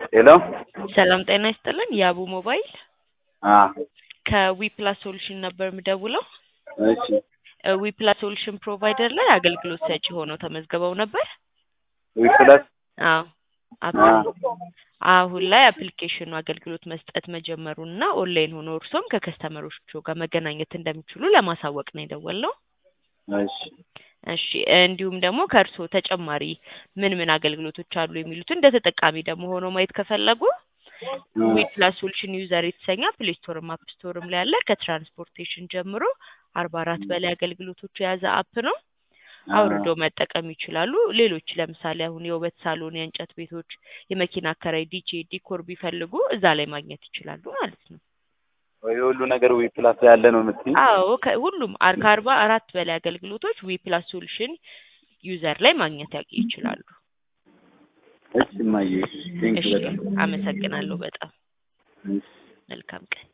ሄሎ ሰላም ጤና ይስጥልን። የአቡ ሞባይል አ ከዊፕላስ ሶሉሽን ነበር የምደውለው። እሺ ዊፕላስ ሶሉሽን ፕሮቫይደር ላይ አገልግሎት ሰጪ ሆነው ተመዝግበው ነበር። ዊፕላስ አዎ አ አሁን ላይ አፕሊኬሽኑ አገልግሎት መስጠት መጀመሩን እና ኦንላይን ሆኖ እርሶም ከከስተመሮቹ ጋር መገናኘት እንደሚችሉ ለማሳወቅ ነው የደወልነው። እሺ እሺ እንዲሁም ደግሞ ከእርስዎ ተጨማሪ ምን ምን አገልግሎቶች አሉ የሚሉትን እንደ ተጠቃሚ ደግሞ ሆኖ ማየት ከፈለጉ ዊፕላስ ሶሉሽን ዩዘር የተሰኘ ፕሌይ ስቶርም አፕ ስቶርም ላይ ያለ ከትራንስፖርቴሽን ጀምሮ አርባ አራት በላይ አገልግሎቶች የያዘ አፕ ነው። አውርዶ መጠቀም ይችላሉ። ሌሎች ለምሳሌ አሁን የውበት ሳሎን፣ የእንጨት ቤቶች፣ የመኪና አከራይ፣ ዲጄ፣ ዲኮር ቢፈልጉ እዛ ላይ ማግኘት ይችላሉ ማለት ነው። ወይ ሁሉ ነገር ዊፕላስ ላይ ያለ ነው የምትይኝ? አዎ ከ- ሁሉም አር- ከአርባ አራት በላይ አገልግሎቶች ዊፕላስ ሶሉሽን ዩዘር ላይ ማግኘት ያ- ይችላሉ። እሺ እማዬ ቴንክ እሺ በጣም አመሰግናለሁ በጣም እሺ መልካም ቀን